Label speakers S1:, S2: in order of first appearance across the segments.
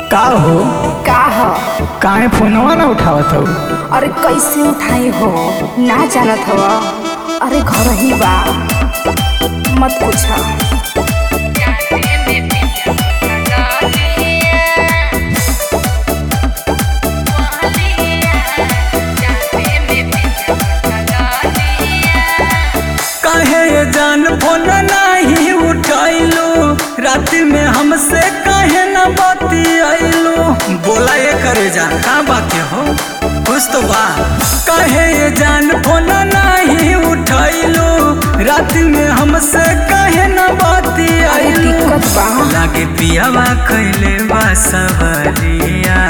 S1: का हो
S2: का ह
S1: काहे फोनवा ना उठावत हो
S2: अरे कैसे उठाई हो ना जानत हव अरे घर ही बा मत पूछ
S1: काहे ये जान फोन नहीं उठाइलो रात में हमसे काहे न बतियाइलो बोला ये करे जा का बात हो कुछ तो बा काहे ये जान फोन नहीं उठाइलो रात में हमसे काहे न
S2: अरे
S1: बतियाइलो
S2: दिक्कत बा
S1: लागे पियावा कैले बा सवरिया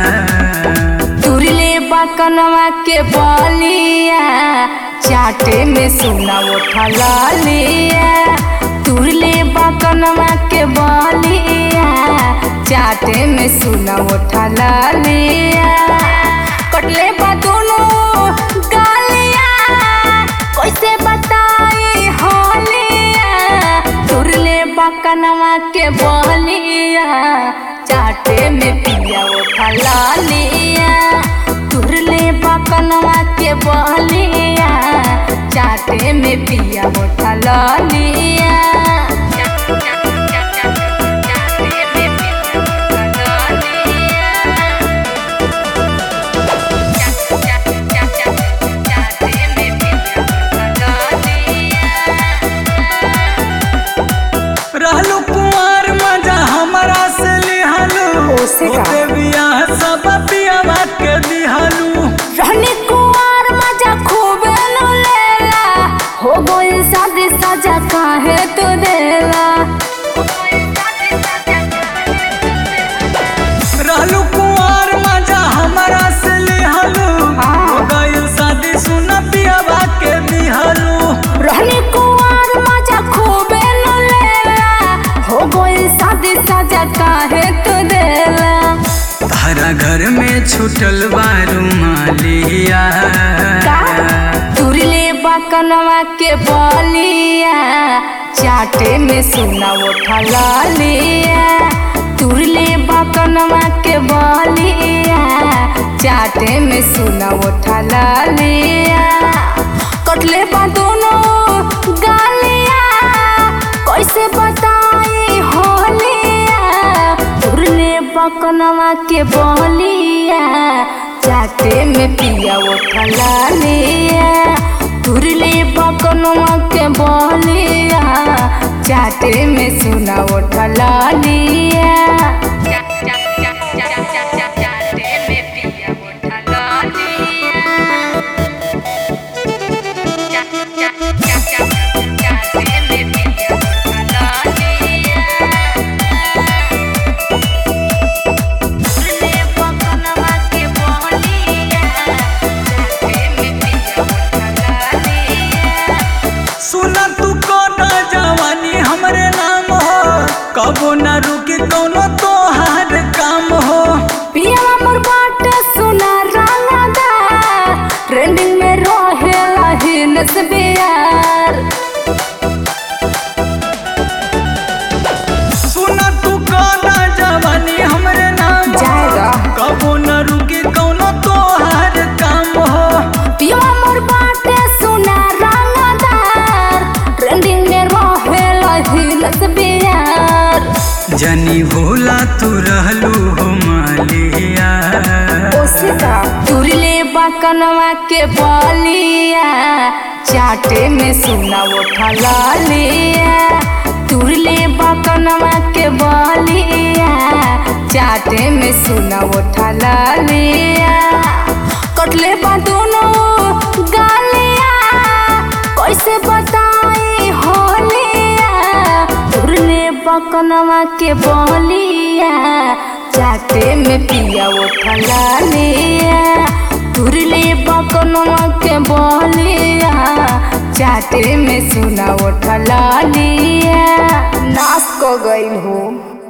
S2: तुरले बा कनवा के बलिया चाटे में सुना उठा लिया तुरले बा कनवा के बलिया चाटे में सुना उठा लिया कटले बा दोनों गालिया कैसे बताई होलिया तुरले बा कनवा के बलिया चाटे में पिया उठा लिया तुरले बा कनवा के बलिया चाटे में पिया उठा लिया
S1: रहलू कुंवर मजा हमारा से लिहालू
S2: ओसे का?
S1: ओते बियाह सब पियावा के दिहालू
S2: रहने कुआर मजा खूब नु लेला हो गइल शादी सजा काहे तू देला
S1: रहलू कुंवर मजा हमारा से लिहालू
S2: हाँ।
S1: हो गइल शादी सुन पियावा के दिहालू
S2: रहने कुआर मजा खूब नु लेला हो गइल शादी सजा काहे तू देला
S1: तारा घर में छुटल बारू मालिया
S2: का तुरले बकनवा के बलिया चाटे में सुना उठा लिया तुरले बकनवा के बलिया चाटे में सुना उठा लिया कटले बा दोनों गालिया कैसे बताई होलिया तुरले बकनवा के बलिया चाटे में पिया उठा लिया तुरले बकनवा के बलिया चाटे में सुना उठा लिया
S1: सुना तू कोना जवानी हमरे नाम हो कबो ना रुके कोनो तोहार काम हो
S2: पिया मोर बाट सुना रंगदा ट्रेंडिंग में रहेला हिनस बियार
S1: सुना तू कोना जवानी हमरे नाम हो
S2: जाएगा।
S1: कबो ना रुके कोनो तोहार काम हो
S2: पिया मोर बाट सुना रंगदार ट्रेंडिंग में रहेला हिनस बियार
S1: जनी भोला तू रहलू हो मालिया
S2: ओसिका तुरले बकनवा के बलिया चाटे में सुना उठा लिया तुरले बकनवा के बलिया चाटे में सुना उठा लिया कटले बा दोनों गालिया कैसे बताई होलिया तुरले बकनवा के बलिया चाटे में पिया उठा लिया तुरले बकनवा के बलिया चाटे में सुना उठा लिया नाश को गई हूँ